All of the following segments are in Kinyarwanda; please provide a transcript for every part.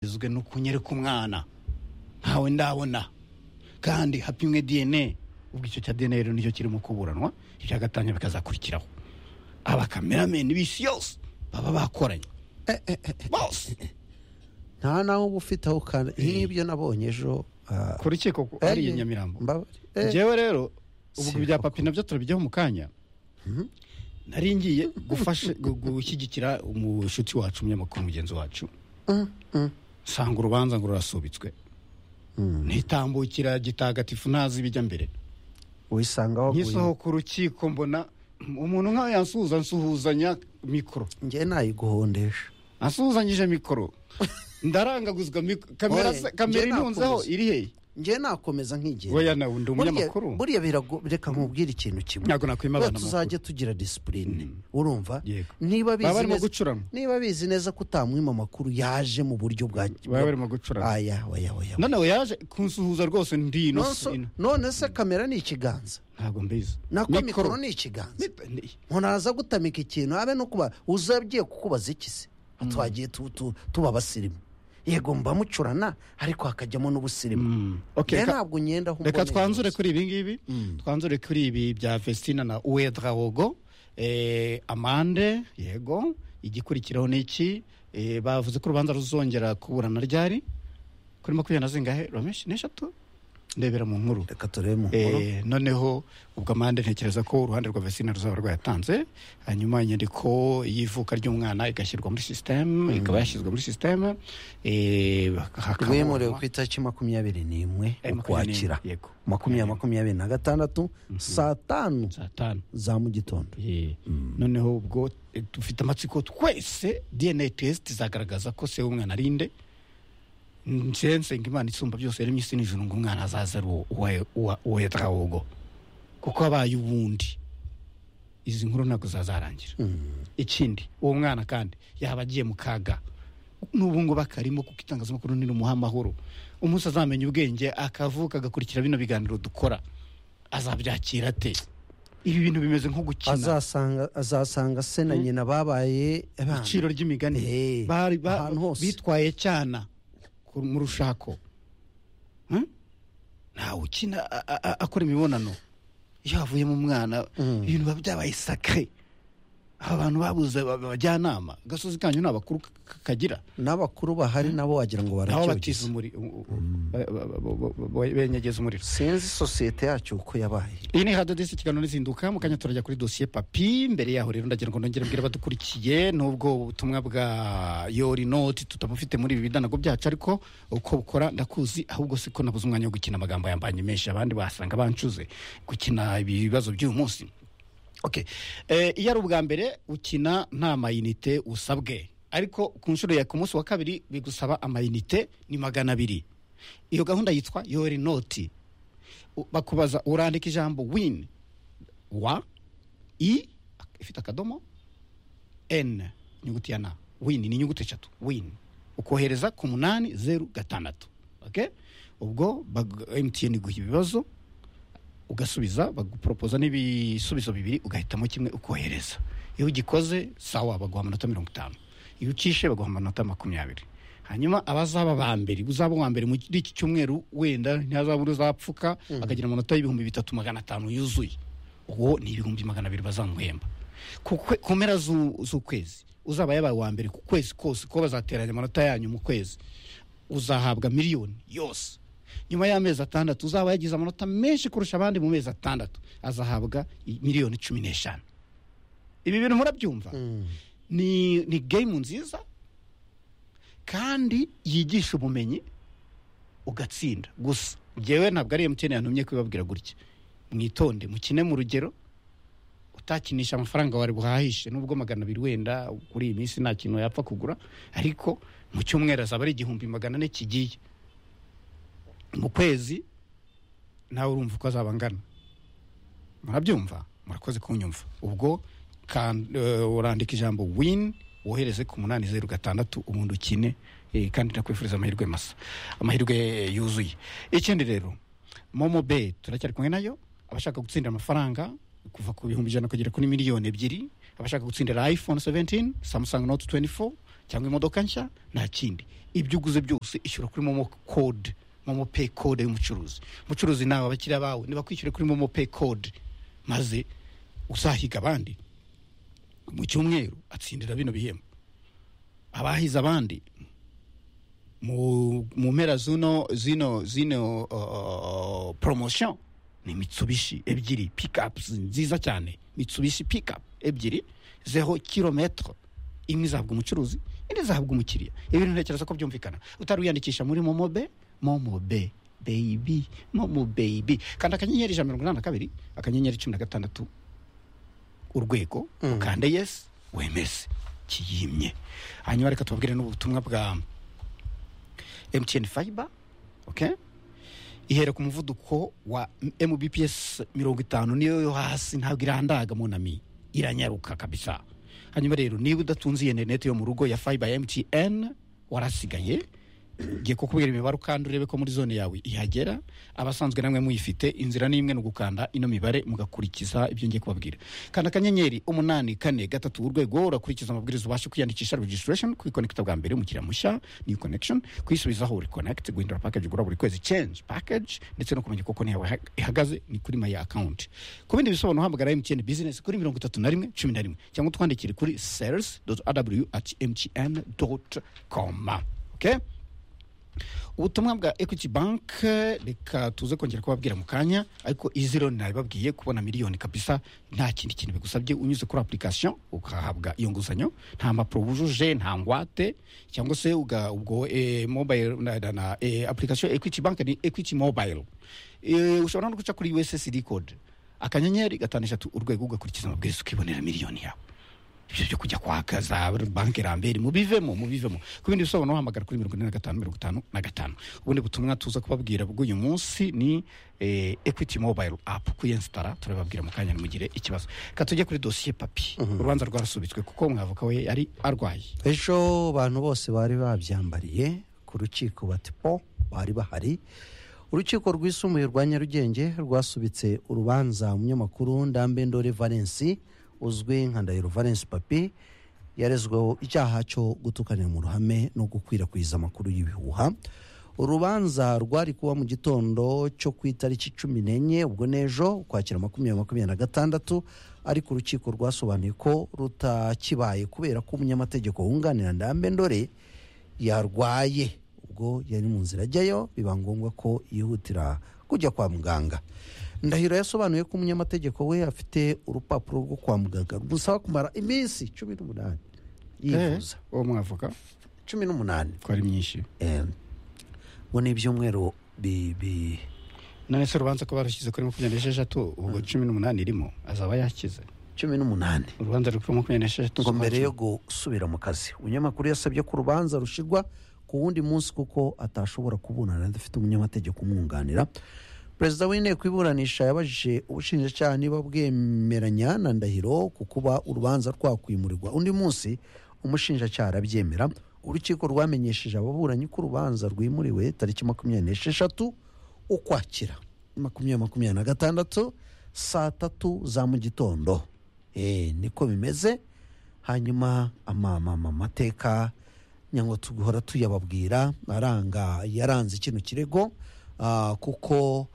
igizwe n'ukunyere k'umwana ntawe ndabona kandi hapimwe dna ubwo icyo cya dna rero nicyo kirimo kuburanwa icya gatanya bikazakurikiraho abakamenameni b'isi yose baba bakoranye bose nta naho uba ufite aho ukanda nk'ibyo nabonye ejo ah, ku rukiko ku- hariya i nyamirambo mbabare. Eh, njyewe rero ubu si ibya koko. papi nabyo turabijyaho mu kanya nari ngiye gufasha gu- gushyigikira umushuti wacu umunyamakuru mugenzi wacu nsanga urubanza ngo rurasubitswe ntitambukira gitagatifu ntazi ibijya mbere wisanga waguye nkisohoka urukiko mbona umuntu nkawe yansuhuza nsuhuzanya mikoro njye nayiguhondesha asuhuzanyije mikoro ndarangaguzwa mik- kamera Oye, se- kamera njye intunzeho nakubuza. iri hehe njye nakomeza nkigenda Oya, nawe ndi Buriya- umunyamakuru. buriya birago- reka nkubwire ikintu kimwe Ntabwo nakwima abana Buriya tuzajya tugira disipurine urumva Yego. niba bizi Baba barimo neza- gucuranwa. niba bizi neza ko utamwima amakuru yaje mu buryo bwa Baba barimo gucuranwa. aya oya oya oya. noneho yaje kunsuhuza rwose ndi Nonso- ino none se kamera ni ikiganza ntabwo mbizi nako mikoro ni ikiganza Ni- ntunaza gutamika ikintu habe no kuba uzagiye kukubaza iki se twagiye tu- tu- tuba abasirimu yego mba mucurana ariko hakajyamo n'ubusirimu Okay, ka- rero ntabwo ngenda aho reka umboneye twanzure hose. kuri ibi ngibi twanzure kuri ibi bya festina na uwedrawogo eh, amande yego igikurikiraho ni iki Eh, bavuze ko urubanza ruzongera kuburana ryari kuri makumyabiri na zingahe rameshi n'eshatu ndebera mu nkuru reka turebe mu nkuru Eh, noneho ubwo amande ntekereza ko uruhande rwa vesina ruzaba rwayatanze hanyuma inyandiko y'ivuka ry'umwana igashyirwa muri sisiteme ikaba yashyizwe muri sisiteme rwemerewe ku itariki makumyabiri n'imwe ukwakira makumyabiri makumyabiri na gatandatu saa tanu saa tanu za mu gitondo Eh, noneho ubwo eh, dufite amatsiko twese dna test izagaragaza ko se w'umwana ari nde nje nsenga imana isumba byose yaremye isi n'ijuru ngo umwana azaza ari uwo- uwa- uwa- uwa yatawogo kuko abaye ubundi izi nkuru ntabwo zazarangira ikindi uwo mwana kandi yaba agiye mu kaga n'ubu ngubu akarimo kuko itangazamakuru ni rumuha amahoro umunsi azamenya ubwenge akavuka agakurikira bino biganiro dukora azabyakira ate ibi bintu bimeze nko gukina azasanga azasanga se na nyina babaye abana. ibiciro ry'imigani Eh, bari ba- ahantu hose. bitwaye cyana ku- mu rushako Hmm? ntawe ukina a- a- a- akora imibonano iyo havuyemo umwana ibintu biba byabaye sakare aba bantu babuze aba- abajyanama agasozi kanyu ni abakuru k- k- kagira n'abakuru bahari nabo wagira nabo ngo batiza baracyogiza umuriro benyegeza umuriro sinzi sosiyete yacu uko yabaye iyi ni radio disi ikiganiro n'izinduka mu kanya turajya kuri dosiye papi mbere yaho rero ndagira ngo nongere mbwira abadukurikiye nubwo ubutumwa bwa yori noti tutamufite muri ibi bidanago byacu ariko uko bukora ndakuzi ahubwo si ko nabuze umwanya wo gukina amagambo yambanye menshi abandi basanga bancuze gukina ibibazo by'uyu munsi okay. eh, iyo ari ubwa mbere ukina nta mayinite usabwe ariko ku nshuro ya ku munsi wa kabiri bigusaba amayinite ni magana abiri iyo gahunda yitwa yori noti U- bakubaza urandika ijambo win wa i ifite akadomo n inyuguti ya na win ni inyuguti eshatu win ukohereza ku munani zeru gatandatu okay? ubwo bag- mtn iguha ibibazo ugasubiza baguporopoza n'ibisubizo bibiri ugahitamo kimwe ukohereza iyo ugikoze sawa baguha amanota mirongo itanu iyo ucishe baguha amanota makumyabiri hanyuma abazaba ba mbere uzaba uwa mbere muri iki cyumweru wenda ntazaba uri uzapfuka akagira amanota y'ibihumbi bitatu magana atanu yuzuye uwo ni ibihumbi magana abiri bazamuhemba ku kwe- ku mpera zu- z'ukwezi uzaba yabaye uwa mbere ku kwezi kose ko bazateranya amanota yanyu mu kwezi uzahabwa miliyoni yose nyuma y'amezi atandatu uzaba yagize amanota menshi kurusha abandi mu mezi atandatu azahabwa i- miliyoni cumi n'eshanu ibi bintu murabyumva ni ni game nziza kandi yigisha ubumenyi ugatsinda gusa njyewe ntabwo ari emutiyeni yantumye kubibabwira gutya mwitonde mukine mu rugero utakinisha amafaranga wari buhahishe nubwo magana abiri wenda kuri iyi minsi nta kintu yapfa kugura ariko mu cyumweru azaba ari igihumbi magana ane kigiye mu kwezi nawe urumva uko azaba angana murabyumva murakoze kunyumva ubwo kan- eh, urandika ijambo win wohereze ku munani zeru gatandatu ubundi ukine eh, kandi ndakwifuriza amahirwe masa amahirwe eh, yuzuye ikindi rero momo be turacyari kumwe nayo abashaka gutsindira amafaranga kuva ku bihumbi ijana kugera kuri miliyoni ebyiri abashaka gutsindira iphone 17 samsung note 24 cyangwa imodoka nshya nta kindi ibyo uguze byose ishyura kuri momo kode momo pay kode y'umucuruzi umucuruzi nawe abakiriya bawe ntibakwishyure kuri momo pay kode maze uzahiga abandi mu cyumweru atsindira bino bihembo abahize abandi mu mu mpera zino zino zino uh, promotion ni mitsubishi ebyiri pikapu nziza cyane mitsubishi pikapu ebyiri zeho kilometero imwe izahabwa umucuruzi indi izahabwa umukiriya ibintu ntekereza ko byumvikana utari wiyandikisha muri momobe momobe beyibi momo beyibi kanda akanyenyeri ijana na mirongo inani na kabiri akanyenyeri cumi na gatandatu urwego Mm. ukande yesi wemeze kiyimye hanyuma reka tubabwire n'ubutumwa bwa mtn fiber okay? ihera ku muvuduko wa mbps mirongo itanu niyo yo hasi ntabwo irandaga munami iranyaruka kabisa hanyuma rero niba udatunze iyi interineti yo mu rugo ya fiber ya mtn warasigaye ngiye kukubwira imibare ukanda urebe ko muri zone yawe ihagera abasanzwe namwe muyifite inzira ni imwe ni ugukanda ino mibare mugakurikiza ibyo ngiye kubabwira kanda akanyenyeri umunani kane gatatu urwego urakurikiza amabwiriza ubashe kwiyandikisha registration kwikonekita bwa mbere umukiriya mushya new connection kwisubizaho reconnect guhindura package ugura buri kwezi change package ndetse no kumenya koko niyawe ihagaze ni kuri my account ku bindi bisobanuro uhamagara mtn business kuri mirongo itatu na rimwe cumi na rimwe cyangwa utwandikire kuri sales aw at mtn com okay? ubutumwa bwa equity bank eh, reka tuze kongera kubabwira mu kanya ariko iziro nabibabwiye kubona miliyoni kabisa nta kindi kintu bigusabye unyuze kuri application ukahabwa iyo nguzanyo nta mpapuro wujuje nta ngwate cyangwa se uga- ubwo eh, mobile na, na, na eh, application equity bank ni equity mobile eh, ushobora no guca kuri ussd code akanyenyeri gatanu eshatu urwego ugakurikiza amabwiriza ukibonera miliyoni yawe ibyo byo kujya kwaka za banki rambere mubivemo mubivemo ku bindi bisobanuro uhamagara kuri mirongo ine na gatanu mirongo itanu na gatanu ubundi butumwa tuza kubabwira bw'uyu munsi ni eh, equity mobile app kuyensitara turababwira mu kanya nimugire ikibazo ka tujye kuri dosiye papi urubanza rwarasubitswe kuko umwavoka we yari arwaye ejo abantu bose bari babyambariye ku rukiko batipo bari bahari urukiko rwisumbuye rwa nyarugenge rwasubitse urubanza umunyamakuru ndambendore valensi uzwi nka ndahiro valensi papi yarezweho icyaha cyo gutukanira mu ruhame no gukwirakwiza amakuru y'ibihuha urubanza rwari kuba mu gitondo cyo ku itariki cumi n'enye ubwo n'ejo ukwakira makumyabiri makumyabiri na gatandatu ariko urukiko rwasobanuye ko rutakibaye kubera ko umunyamategeko wunganira ndambendore yarwaye ubwo yari mu nzira ajyayo biba ngombwa ko yihutira kujya kwa muganga ndahiro yasobanuye ko umunyamategeko we afite urupapuro rwo kwa muganga rumusaba kumara iminsi cumi n'umunani yivuza Eh, uwo mwavoka cumi n'umunani ko ari myinshi Eh, ngo ni ibyumweru bi- bi- none se urubanza ko barushyize kuri makumyabiri n'esheshatu ubwo cumi n'umunani irimo azaba yakize cumi n'umunani urubanza ruri kuri makumyabiri n'esheshatu ngo mbere yo gusubira mu kazi umunyamakuru yasabye ko urubanza rushigwa ku wundi munsi kuko atashobora kuburana adafite umunyamategeko umwunganira perezida w'inteko iburanisha yabajije ubushinjacyaha niba bwemeranya na ndahiro ku kuba urubanza rwakwimurirwa undi munsi umushinjacyaha arabyemera urukiko rwamenyesheje ababuranyi ko urubanza rwimuriwe tariki makumyabiri n'esheshatu ukwakira makumyabiri makumyabiri na gatandatu saa tatu za mu gitondo Eh, niko bimeze hanyuma amamateka nyangwa tuguhora tuyababwira aranga yaranze kino kirego ah, kuko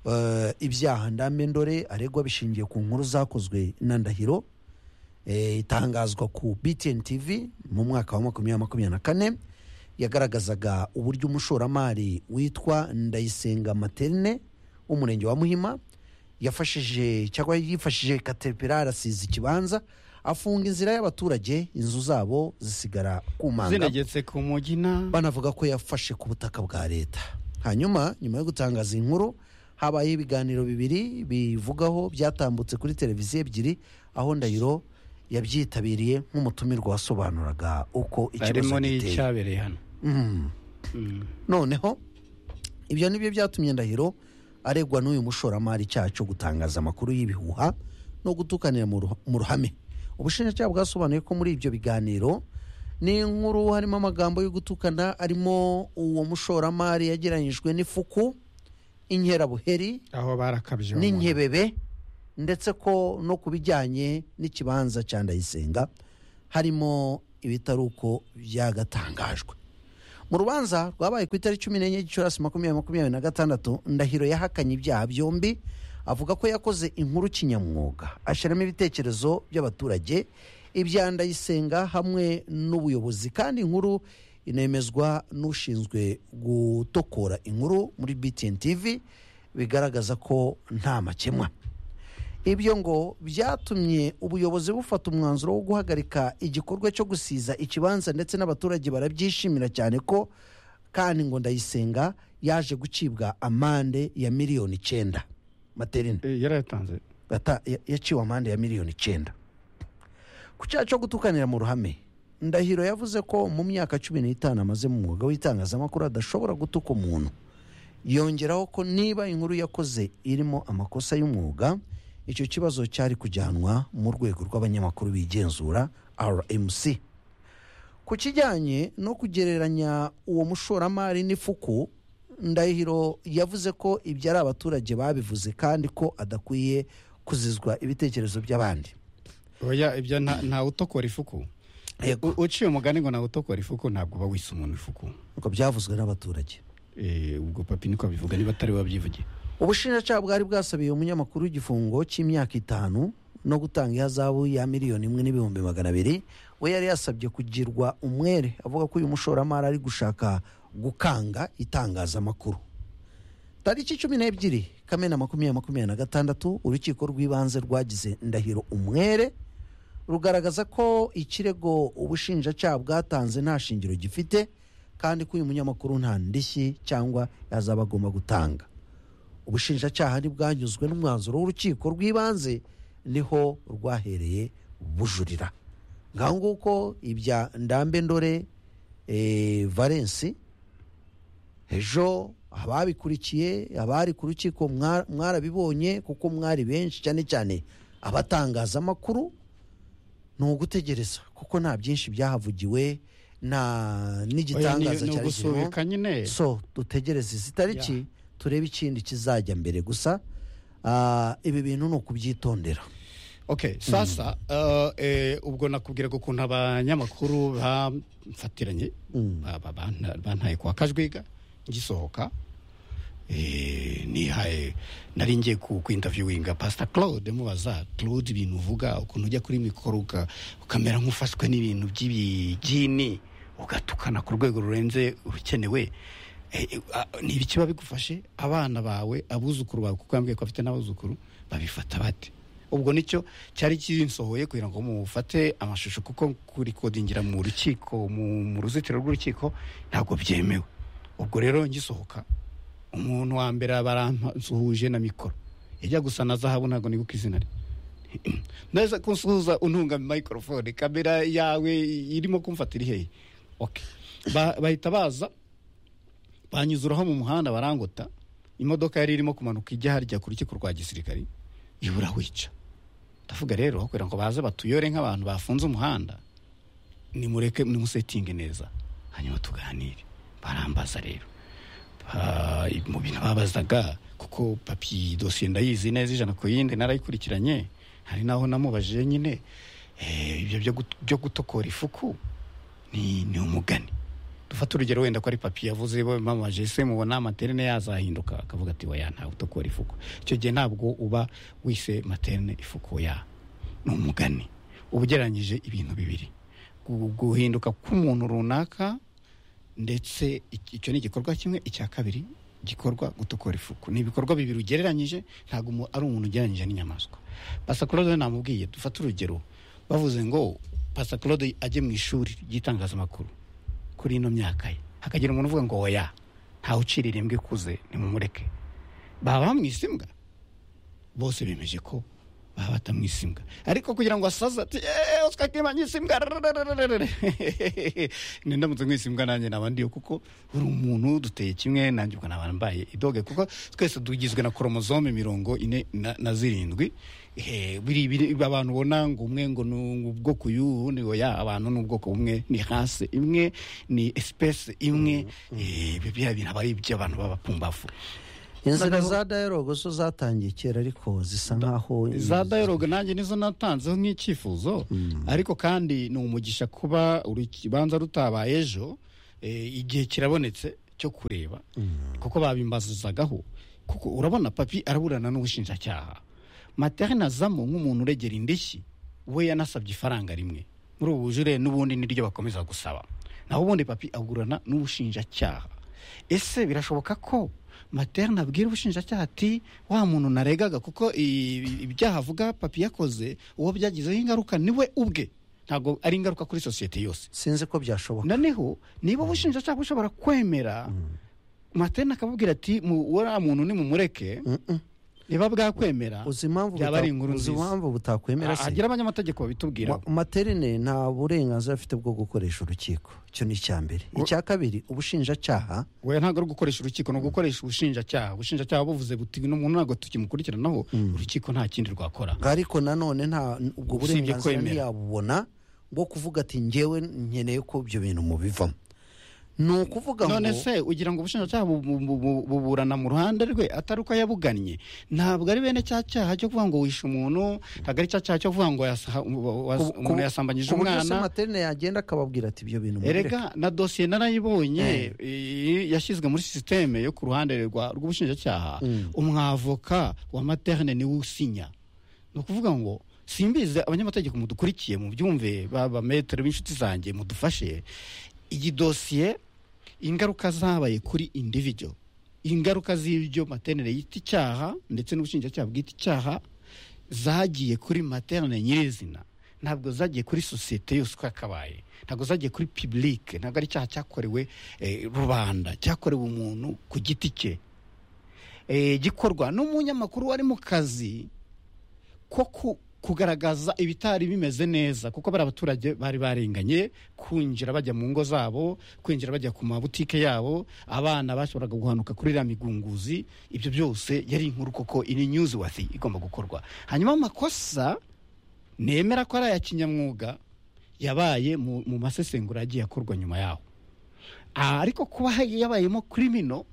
eh, ibyaha ndamendore aregwa bishingiye ku nkuru zakozwe na ndahiro eh, itangazwa ku btn tv mu mwaka wa makumyabiri makumyabiri na kane yagaragazaga uburyo umushoramari witwa ndayisenga materne w'umurenge wa muhima yafashije cyangwa yifashije kateripirari asiza ikibanza afunga inzira y'abaturage inzu zabo zisigara ku manga zinegetse ku mugina banavuga ko yafashe ku butaka bwa leta hanyuma nyuma yo gutangaza iyi nkuru habayeho ibiganiro bibiri bivugaho byatambutse kuri televiziyo ebyiri aho ndahiro yabyitabiriye nk'umutumirwa wasobanuraga uko ikibazo harimo giteye n'icyabereye hano Mm. Mm. noneho ibyo ni byo byatumye ndahiro aregwa n'uyu mushoramari icyaha cyo gutangaza amakuru y'ibihuha no gutukanira mu ruha- mu ruhame ubushinjacyaha bwasobanuye ko muri ibyo biganiro n'inkuru harimo amagambo yo gutukana arimo uwo mushoramari yageranyijwe n'ifuku inkerabuheri aho barakabye uwo muntu. n'inkebebe ndetse ko no ku bijyanye n'ikibanza cya ndayisenga harimo ibitari uko byagatangajwe mu rubanza rwabaye ku itariki cumi n'enye gicurasi makumyabiri makumyabiri na gatandatu ndahiro yahakanye ibyaha byombi avuga ko yakoze inkuru kinyamwuga ashyiramo ibitekerezo by'abaturage ibya ndayisenga hamwe n'ubuyobozi kandi inkuru inemezwa n'ushinzwe gutokora inkuru muri btn tv bigaragaza ko nta makemwa ibyo ngo byatumye ubuyobozi bufata umwanzuro wo guhagarika igikorwa cyo gusiza ikibanza ndetse n'abaturage barabyishimira cyane ko kandi ngo ndayisenga yaje gucibwa amande ya miliyoni icyenda materine yarayatanze Ata- ya- yaciwe amande ya miliyoni icyenda ku cyaha cyo gutukanira mu ruhame ndahiro yavuze ko mu myaka cumi n'itanu amaze mu mwuga w'itangazamakuru adashobora gutuka umuntu yongeraho ko niba inkuru yakoze irimo amakosa y'umwuga icyo kibazo cyari kujyanwa mu rwego rw'abanyamakuru bigenzura rmc ku kijyanye no kugereranya uwo mushoramari n'ifuku ndahiro yavuze ko ibyo ari abaturage babivuze kandi ko adakwiye kuzizwa ibitekerezo by'abandi oya ibyo nta- ntawe utokora ifuku Yego. U- uciye umugani ngo ntawe utokora ifuku ntabwo uba wise umuntu ifuku uko byavuzwe n'abaturage Eh, ubwo papi niko abivuga niba atari we wabyivugiye ubushinjacyaha bwari bwasabiye umunyamakuru w'igifungo cy'imyaka itanu no gutanga ihazabu ya miliyoni imwe n'ibihumbi magana abiri we yari yasabye kugirwa umwere avuga ko uyu mushoramari ari gushaka gukanga itangazamakuru tariki cumi n'ebyiri kamena makumyabiri makumyabiri na gatandatu urukiko rw'ibanze rwagize ndahiro umwere rugaragaza ko ikirego ubushinjacyaha bwatanze nta shingiro gifite kandi ko uyu munyamakuru nta ndishyi cyangwa yazaba agomba gutanga ubushinjacyaha ntibwanyuzwe n'umwanzuro w'urukiko rw'ibanze niho rwahereye bujurira ngaho nguko ibya ndambe ndore eh, valensi ejo ababikurikiye abari ku rukiko mwa- mwarabibonye kuko mwari benshi cyane cyane abatangazamakuru ni ugutegereza kuko nta byinshi byahavugiwe nta Oya, ni- n'igitangaza ni cyari kirimo ugusubika nyine so dutegereze izi tariki turebe ikindi kizajya mbere gusa ah, ibi bintu ni ukubyitondera okay sasa uh, eh, ubwo nakubwiraga ukuntu abanyamakuru bamfatiranye Mm. ba- ba- banta- bantaye kwa kajwiga ngisohoka eh, nihaye nari ngiye ku ku interviewinga pastor claude mubaza claude ibintu uvuga ukuntu ujya kuri mikoro uka- ukamera nk'ufashwe n'ibintu by'ibigini ugatukana ku rwego rurenze urukenewe Eh, eh, ah, ni ibiki biba bigufashe abana bawe abuzukuru bawe kuko yambwiye ko afite n'abuzukuru babifata bate ubwo nicyo cyari kinsohoye kugira ngo mufate amashusho kuko kurikodingira mu rukiko mu, mu ruzitiro rw'urukiko ntabwo byemewe ubwo rero ngisohoka umuntu wa mbere baransuhuje na mikoro ijya gusa na zahabu ntabwo niguka izina rye ndaza kunsuhuza untunga microphone kamera yawe irimo kumfata iri hehe okay. ba, bahita baza banyuzuraho mu muhanda barangota imodoka yari irimo kumanuka ijya harya ku rukiko rwa gisirikari ibura wica ndavuga rero kugira ngo baze batuyore nk'abantu bafunze umuhanda nimureke nimusetinge neza hanyuma tuganire barambaza rero Ba- mu bintu babazaga kuko papi dosiye ndayizi neza ijana ku yindi narayikurikiranye hari naho namubajije nyine eh, ibyo byo gut- byo gutokora ifuku ni ni umugani dufate urugero wenda ko ari papi yavuze bo mamaje se mubona amaterine yazahinduka akavuga ati oya ntawe utokora ifuku icyo gihe ntabwo uba wise materine ifuku oya ni umugani uba ugereranyije ibintu bibiri Gu- guhinduka k'umuntu runaka ndetse iki- icyo ni igikorwa kimwe icya kabiri gikorwa gutokora ifuku ni ibikorwa bibiri ugereranyije ntabwo umu- ari umuntu ugereranyije n'inyamaswa pasa claude namubwiye dufate urugero bavuze ngo pasa claude ajye mu ishuri ry'itangazamakuru kuri ino myaka ye hakagira umuntu uvuga ngo oya ntawe ucirira imbwa ikuze nimumureke baba bamwise imbwa bose bemeje ko baba batamwise imbwa ariko kugira ngo asaze ati "Eh, oscar kima nyise imbwa rarararararara." Ni ndamutse mwise imbwa nanjye naba ndiyo kuko uri umuntu duteye kimwe nanjye ubwo naba mbaye idoge kuko twese tugizwe na koromozome mirongo ine na, na zirindwi Eh, biri biri abantu ubona ngo umwe ngo ni ubwoko y'ubu undi oya abantu ni ubwoko bumwe ni hasi imwe ni espèce imwe Eh, ibi bya bintu aba ari iby'abantu b'abapumbafu inzira za dialogue zo zatangiye kera ariko zisa nkaho za dialogue nanjye nizo natanzeho nk'icyifuzo ariko kandi ni umugisha kuba urubanza rutabaye ejo eh, igihe kirabonetse cyo kureba kuko babimbazuzagaho kuko urabona papi araburana n'ubushinjacyaha materne azamo nk'umuntu uregera indishyi we yanasabye ifaranga rimwe muri ubu bujure n'ubundi niryo bakomeza gusaba naho ubundi papi agurana n'ubushinjacyaha ese birashoboka ko materne abwira ubushinjacyaha ati wa muntu naregaga kuko i- ibyaha avuga papi yakoze uwo byagizeho ingaruka ni we ubwe ntabwo ari ingaruka kuri sosiyete yose sinzi ko byashoboka noneho niba ubushinjacyaha bushobora kwemera materne akabubwira ati "Mu- uriya muntu nimumureke niba bwakwemera uzi impamvu byaba buta- ari inkuru uzi nziza impamvu butakwemera se hagira abanyamategeko babitubwira Ma- materne nta burenganzira afite bwo gukoresha urukiko icyo ni icya mbere icya kabiri ubushinjacyaha we ntabwo ari ugukoresha urukiko ni ugukoresha ubushinjacyaha ubushinjacyaha buvuze buti uno muntu ntabwo tukimukurikiranaho urukiko nta kindi rwakora ariko nanone nta ubwo Usibye burenganzira kwemera. ntiyabubona bwo kuvuga ati ngewe nkeneye ko ibyo bintu mubivamo ni ukuvuga ngo none se ugira ngo ubushinjacyaha bu- bu- bu- bu- buburana mu ruhande rwe atari uko yabugannye ntabwo ari bene cya cyaha cyo kuvuga ngo wishe umuntu ntabwo ari cya cyaha cyo kuvuga ngo yasa- wa- ku- ku- umuntu yasambanyije ku buryo se umwana materne yagenda akababwira ati ibyo bintu mubireke erega na dosiye narayibonye iyi yashyizwe muri sisiteme yo ku ruhande rwa- rw'ubushinjacyaha umwavoka wa materne niwe usinya ni ukuvuga ngo simbizi abanyamategeko mudukurikiye mubyumve babametere b'inshuti zanjye mudufashe iyi dosiye ingaruka zabaye kuri individual ingaruka z'ibyo maternere yita icyaha ndetse n'ubushinjacyaha bwita icyaha zagiye kuri maternere nyirizina ntabwo zagiye kuri sosiyete yose uko yakabaye ntabwo zagiye kuri publike ntabwo ari icyaha cyakorewe eh, rubanda cyakorewe umuntu ku giti cye eh, gikorwa n'umunyamakuru wari mu kazi ko ku- kugaragaza ibitari bimeze neza kuko bari abaturage bari barenganye kwinjira bajya mu ngo zabo kwinjira bajya ku mabutike yabo abana bashoboraga guhanuka kuri iriya migunguzi ibyo byose yari inkuru koko ini newsworthy igomba gukorwa hanyuma amakosa nemera ko ari aya kinyamwuga yabaye mu, mu masesengura yagiye akorwa nyuma yaho Ah, ariko kuba yabayemo kirimino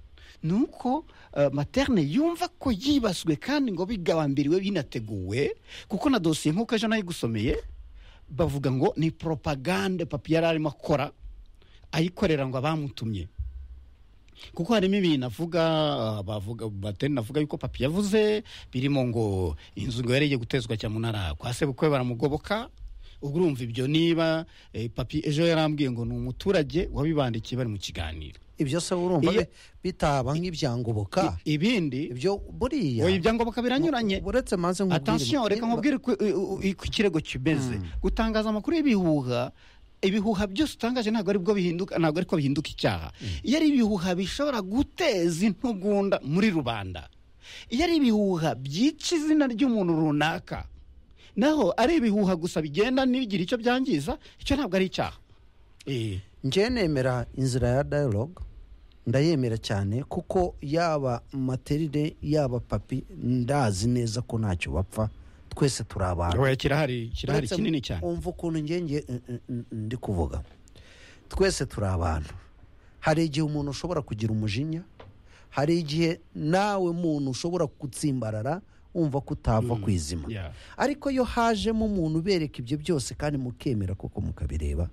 ni uko eh, materne yumva ko yibaswe kandi ngo bigabambiriwe binateguwe kuko na dosiye nk'uko ejo nayigusomeye bavuga ngo ni propagande papi yari arimo akora ayikorera ngo abamutumye kuko harimo ibintu avuga ah, bavuga batene avuga yuko papi yavuze birimo ngo inzu ngo yari igiye gutezwa cyamunara kwa sebukwe baramugoboka ubwo urumva ibyo niba eh, papi ejo yarambwiye ngo ni umuturage wabibandikiye bari mu kiganiro ibyo se urumva Iyo- bi- bitaba nk'ibyangoboka I- ibindi ibyo buriya oya ibyangombwa biranyuranye uretse maze atansiyo reka nkubwire uko i- i- uko ikirego kimeze gutangaza amakuru y'ibihuha ibihuha byose utangaje ntabwo aribwo bihinduka ntabwo ariko bihinduka icyaha iyo ari ibihuha bishobora guteza intugunda muri rubanda iyo ari ibihuha byica izina ry'umuntu runaka naho ari ibihuha gusa bigenda n'ibigira icyo byangiza icyo ntabwo ari icyaha Eh, njye nemera inzira ya dialogue ndayemera cyane kuko yaba materine yaba papi ndazi neza ko ntacyo bapfa twese turi abantu oya, kirahari kirahari Uretse kinini cyane wumva ukuntu njye njye n- n- n- ndi kuvuga twese turi abantu hari igihe umuntu ushobora kugira umujinya hari igihe nawe muntu ushobora gutsimbarara wumva ko utava ku izima Yeah. ariko iyo hajemo umuntu ubereka ibyo byose kandi mukemera koko mukabireba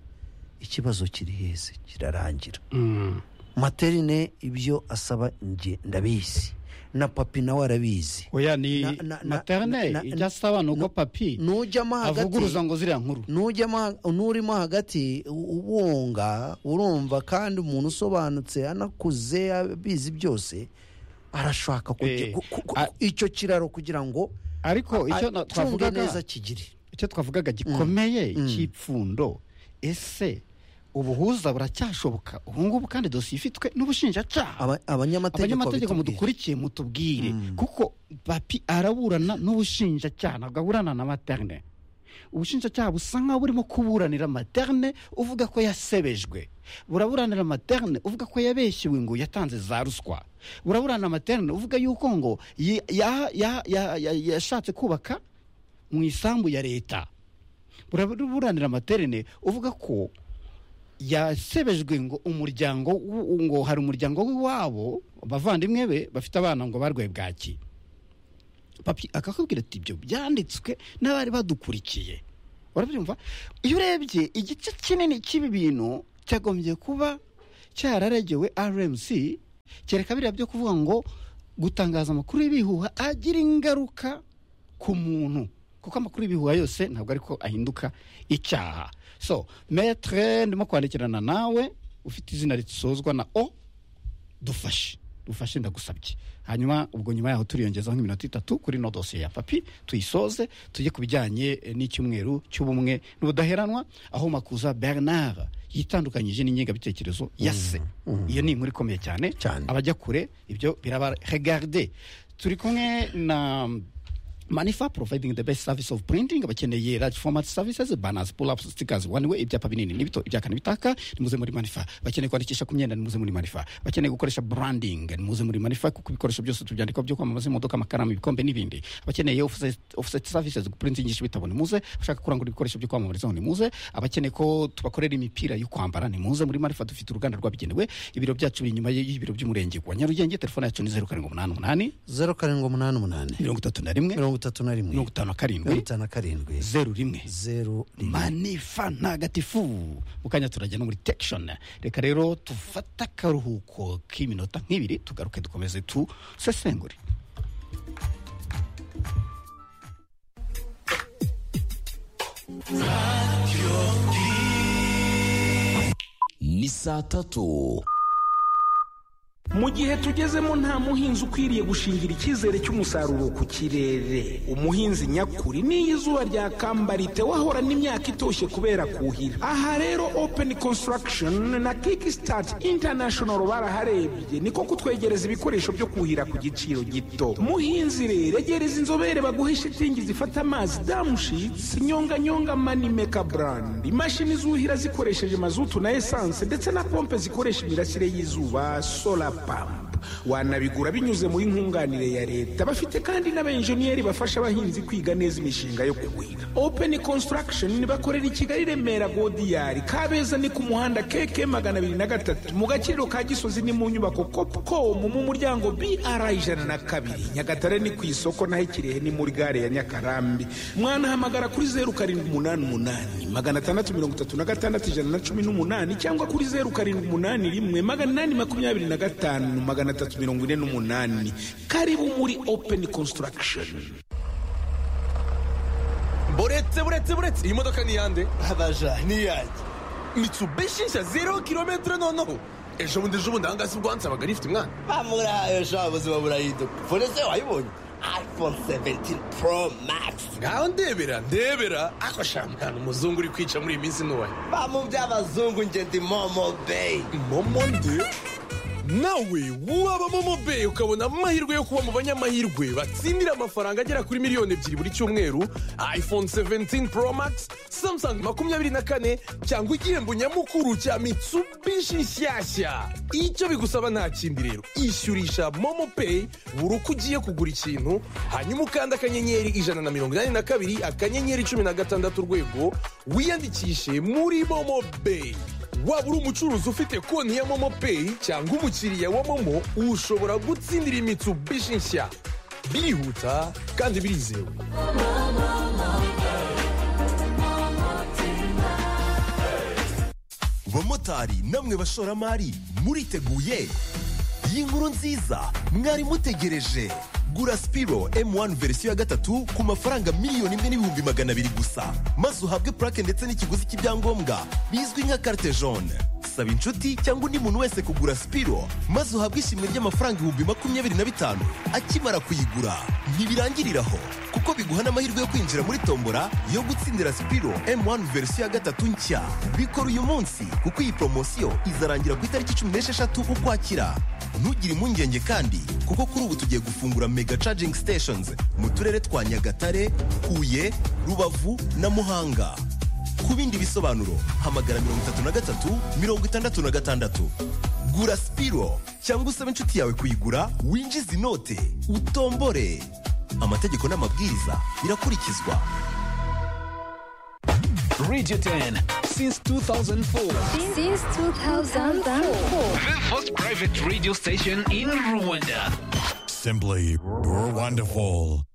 ikibazo kiri hese kirarangira Mm. materine ibyo asaba njye ndabizi na papi nawe arabizi oya ni Na- na- na- materne na- na- ijya asaba ni uko papi nujyamo hagati avuguruza ngo ziriya nkuru nujyamo ha- nurimo hagati u- ubunga urumva kandi umuntu usobanutse anakuze abizi byose arashaka kujya Eh, ku- ku- ku- a- icyo kiraro kugira ngo ariko icyo na- acunge twavugaga neza kigire icyo twavugaga gikomeye cy'ipfundo ese ubuhuza buracyashoboka ubu ngubu kandi dosiye ifitwe n'ubushinjacyaha Aba- abanyamategeko abanyamategeko batubwira. mudukurikiye mutubwire kuko papi araburana n'ubushinjacyaha ntabwo aburana na materne ubushinjacyaha busa nkaho burimo kuburanira materne uvuga ko yasebejwe buraburanira materne uvuga ko yabeshyiwe ngo yatanze za ruswa buraburanira materne uvuga yuko ngo yi- ya- ya- ya- ya- yashatse kubaka mu isambu ya leta buraburanira materne uvuga ko yasebejwe ngo umuryango w- ngo hari umuryango w'iwabo abavandimwe be bafite abana ngo barwaye bwaki papi akakubwira ati ibyo byanditswe n'abari badukurikiye urabyumva iyo urebye igice kinini cy'ibi bintu cyagombye kuba cyararegewe rmc kereka biriya byo kuvuga ngo gutangaza amakuru y'ibihuha agira ingaruka ku muntu kuko amakuru y'ibihuha yose ntabwo ariko ahinduka icyaha so metre ndimo kwandikirana nawe ufite izina risozwa na o dufashe dufashe ndagusabye hanyuma ubwo nyuma yaho turiyongezaho nk'iminota itatu kuri no dosiye ya papi tuyisoze tujye ku bijyanye eh, n'icyumweru cy'ubumwe n'ubudaheranwa aho makuza bernard yitandukanyije n'ingengabitekerezo ya se iyo ni inkuru ikomeye cyane Cyane. abajya kure ibyo biraba regarde turi kumwe na manifa providing the best service of printing abakeneye large format services banners pull ups stickers one way ibyapa binini n'ibito ibyakana bitaka nimuze muri manifa bakeneye kwandikisha ku myenda nimuze muri manifa bakeneye gukoresha branding nimuze muri manifa kuko ibikoresho byose tubyandika byo kwamamaza imodoka amakaramu ibikombe n'ibindi abakeneye offset, offset services guprintingisha ibitabo nimuze abashaka kurangura ibikoresho byo kwamamarizaho nimuze abakeneye ko tubakorera imipira yo kwambara nimuze muri marifa dufite uruganda rwabigenewe ibiro byacu biri inyuma y'ibiro by'umurenge wa nyarugenge telefone yacu ni zeru karindwi umunani umunani zeru karindwi umunani umunani mirongo itatu na rimwe mirongo itatu na rimwe mirongo itanu na mirongo karindwi itanu na karindwi zeru rimwe zeru rimwe manifa ntagatifu mu kanya turajya no muri tekishoni reka rero tufate akaruhuko k'iminota nk'ibiri tugaruke dukomeze tusesengure ni saa tatu mu gihe tugezemo nta muhinzi ukwiriye gushingira icyizere cy'umusaruro ku kirere umuhinzi nyakuri n'iyo izuba ryakambara wahorana imyaka itoshye kubera kuhira aha rero open construction na kickstart international baraharebye niko kutwegereza ibikoresho byo kuhira ku giciro gito muhinzi rero egereza inzobere baguhe shitingi zifata amazi damushitsi nyonganyonga manimeka brand imashini zuhira zikoresheje mazutu na esanse ndetse na pompe zikoresha imirasire y'izuba sola pamp wanabigura binyuze muri nkunganire ya leta bafite kandi n'abenjeniyeri bafasha abahinzi kwiga neza imishinga yo kugwira open construction bakorera i kigali remera godiyari kabeza ni ku muhanda keke magana abiri na gatatu mu gaciro ka gisozi ni mu nyubako copcom mu muryango br ijana na kabiri nyagatare ni ku isoko naho ikirehe ni muri gare ya nyakarambi mwanahamagara kuri zeru karindwi umunani umunani magana atandatu mirongo itatu na gatandatu ijana na cumi n'umunani cyangwa kuri zeru karindwi umunani rimwe magana inani makumyabiri na gatanu magana atatu mirongo ine n'umunani karibu muri open construction buretse buretse buretse iyi modoka ni iyande abaja niyanjye mitsubishi nshya zero kilometero noneho ejo bundi ejo bundi ahangaha si bwo wansabaga rifite umwana bamurayo sha ubuzima burahinduka fone se wayibonye iphone 17 pro max ngaho ndebera ndebera ako shampiyona umuzungu uri kwica muri iyi minsi ntoya bamu by'abazungu nge ndi momo bay momo nde nawe waba momo beyi ukabona amahirwe yo kuba mu banyamahirwe batsindira amafaranga agera kuri miliyoni ebyiri buri cyumweru iphone 17 pro max samsung makumyabiri na kane cyangwa igihembo nyamukuru cya mitsubishi nshyashya icyo bigusaba nta kindi rero ishyurisha momo peyi buri uko ugiye kugura ikintu hanyuma ukanda akanyenyeri ijana na mirongo inani na kabiri akanyenyeri cumi na gatandatu urwego wiyandikishe muri momo beyi waba uri umucuruzi ufite konti ya momo peyi cyangwa umukiriya wa momo ushobora gutsindira imitsubishi nshya birihuta kandi birizewe bamotari namwe bashoramari muriteguye iyi nkuru nziza mwari mutegereje gura sipiro m1 verisiyo ya gatatu ku mafaranga miliyoni imwe n'ibihumbi magana abiri gusa maze uhabwe purake ndetse n'ikiguzi cy'ibyangombwa bizwi nka carte jaune saba inshuti cyangwa undi muntu wese kugura sipiro maze uhabwe ishimwe ry'amafaranga ibihumbi makumyabiri na bitanu akimara kuyigura ntibirangirira aho kuko biguha n'amahirwe yo kwinjira muri tombora yo gutsindira sipiro m1 verisiyo ya gatatu nshya bikora uyu munsi kuko iyi poromosiyo izarangira ku itariki cumi n'esheshatu ukwakira ntugire impungenge kandi kuko kuri ubu tugiye gufungura mega charging stations mu turere twa nyagatare huye rubavu na muhanga ku bindi bisobanuro hamagara mirongo itatu na gatatu mirongo itandatu na gatandatu gura sipiro cyangwa usabe inshuti yawe kuyigura winjize inote utombore amategeko n'amabwiriza birakurikizwa Radio 10 since 2004. Since 2004. The first private radio station in Rwanda. Simply, we're wonderful.